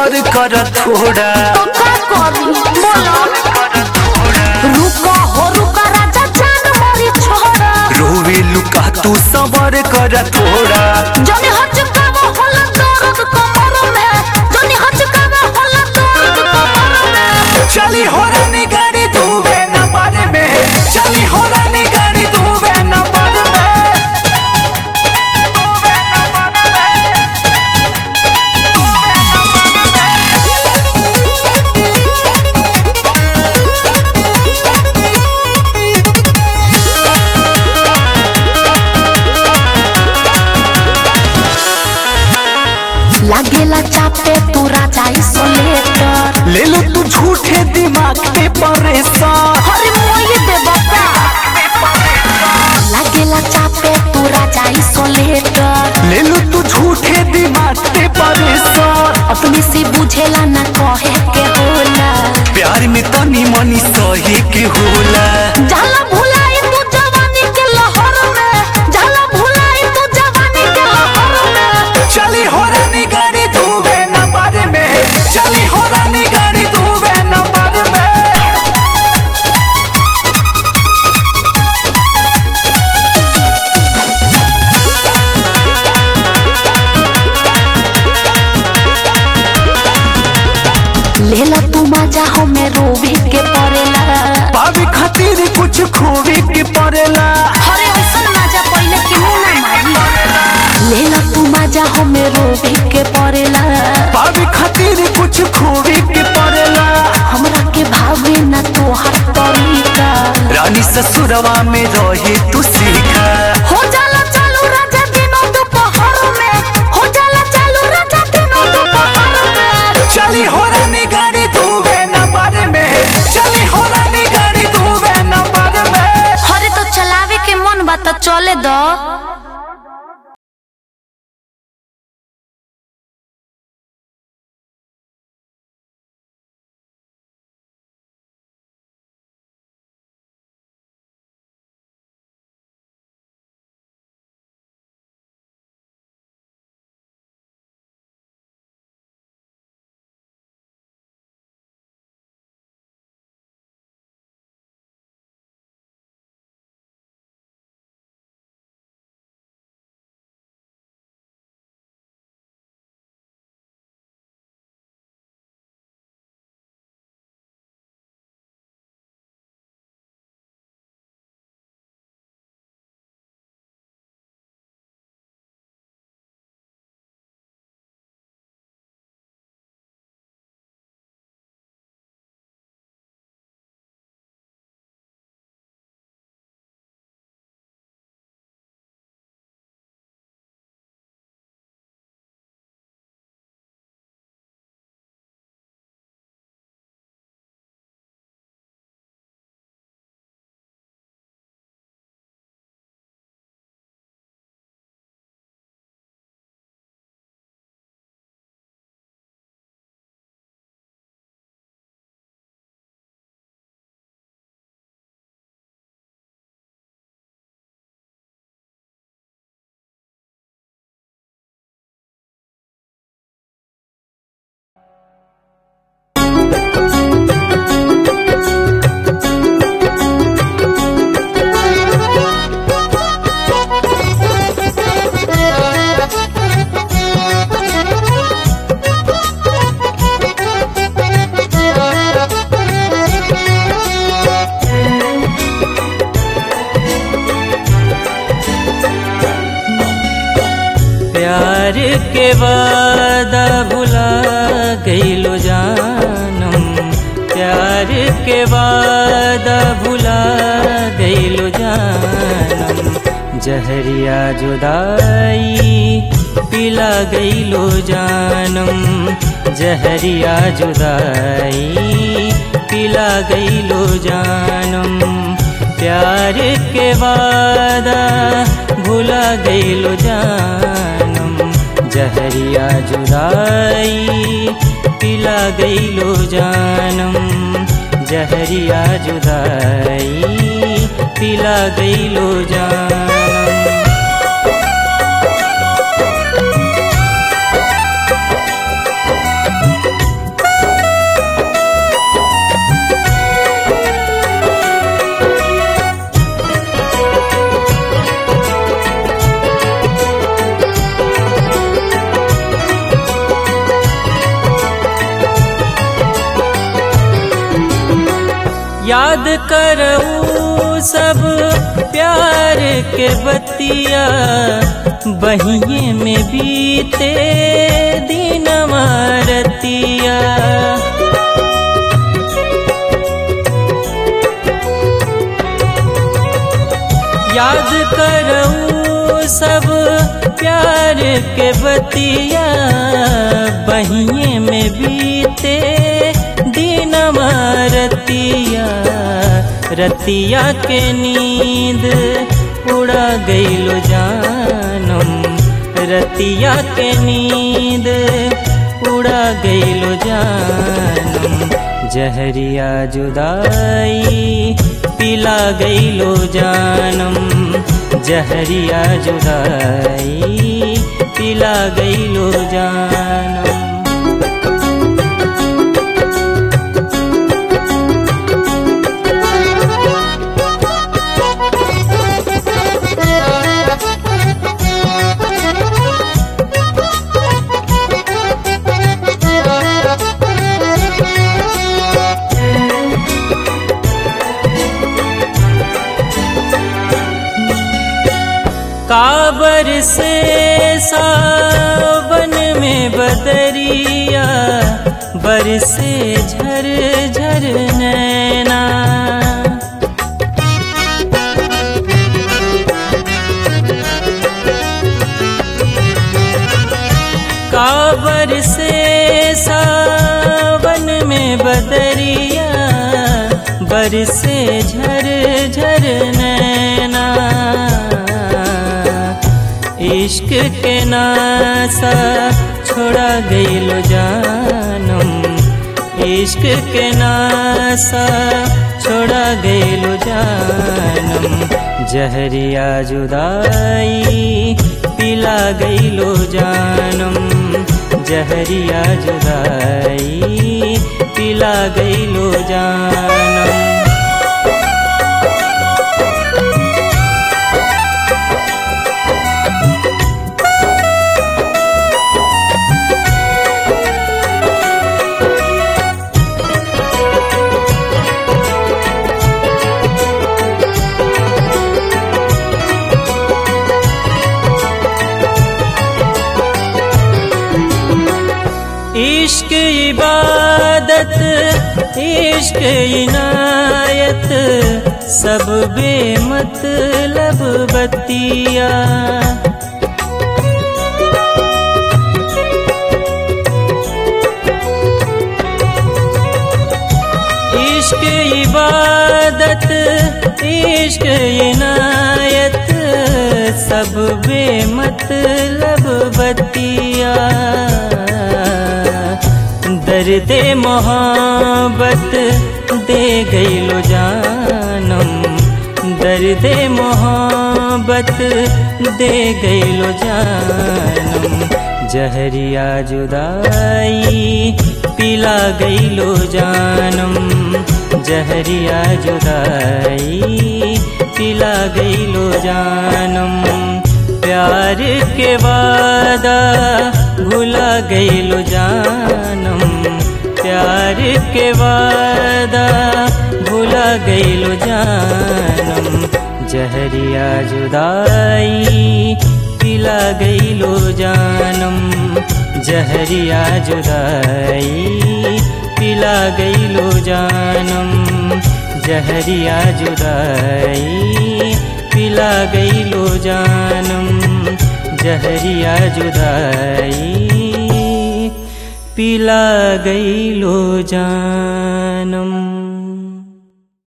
सबर कर थोड़ा तो का करी बोलो रुको हो रुका राजा जान मोरी छोड़ा रोवे लुका तू सबर कर थोड़ा जनी हचकावा होला दर्द कमर में जनी हचकावा होला दर्द कमर में चली हो रानी गाड़ी तू वे न पारे में चली हो रानी गाड़ी तू वे न पारे में लागेला चापे तू राजा इसोलेटर ले लो तू झूठे दिमाग पे परेशान हरे मोये दे बता लागेला चापे तू राजा इसोलेटर ले लो तू झूठे दिमाग पे परेशान अपने से बुझेला ना कहे के होला प्यार में तनी मनी सही के होला जाला भुलाई तू जवानी के लहर में जाला भुलाई तू जवानी के लहर में चली हो रानी गाड़ी तू वे न पारे में चली हो रानी गाड़ी तू वे न पारे में लेला तू मजा हमें रोवे के पड़ेला पावे खातिर कुछ खोवे के पड़ेला अरे ऐसन मजा पहले क्यों ना मारी लेला तू मजा हमें रोवे के पड़ेला पावे खातिर कुछ खोवे के पड़ेला हमरा के भावे ना तोहार तरीका रानी ससुरवा में रहे तू सीखा हो जाला चालू राजा दिनों दोपहर में हो जाला चालू राजा दिनों दोपहर में चली हो रानी गाड़ी तू वे न पारे में चली हो रानी गाड़ी तू वे न पारे में अरे तो चलावे के मन बा तो चले दो प्यार के वादा भुला गईलो जानम प्यार के वादा भुला गईलो जानम जहरिया जुदाई पिला गईलो जानम जहरिया जुदाई पिला गईलो जानम प्यार के वादा भुला गईलो जानम जहरिया जुदाई पिला गईलो जानम जहरिया जुदाई पिला गईलो जानम याद करऊ सब प्यार के बतिया बहिए में बीते दिन मारतिया याद करऊ सब प्यार के बतिया बहिए में बीते दिन रतिया रतिया के नींद उड़ा गईलो जानम रतिया के नींद उड़ा गईलो जानम जहरिया जुदाई पिला गईलो जानम जहरिया जुदाई पिला गईलो जानम काबर से सावन में बदरिया बरसे झर झर नैना काबर से सावन में बदरिया बरसे झर झर नैना इश्क के नासा छोड़ा गईलो जानम इश्क के नासा छोड़ा गईलो जानम जहरिया जुदाई पिला गईलो जानम जहरिया जुदाई पिला गईलो जानम इश्क इबादत इश्क इनायत सब बेमतलब बतिया इश्क इबादत इश्क इनायत सब बेमतलब बतिया दर्द मोहब्बत दे गईलो जानम दर्द मोहब्बत दे गईलो जानम जहरिया जुदाई पिला गईलो जानम जहरिया जुदाई पिला गईलो जानम प्यार के वादा भुला गईलो जानम प्यार के वादा भुला गईलो जानम जहरिया जुदाई पिला गईलो जानम जहरिया जुदाई पिला गईलो जानम जहरिया जुदाई पिला गईलो जानम जहरिया जुदाई पिला गईलो जानम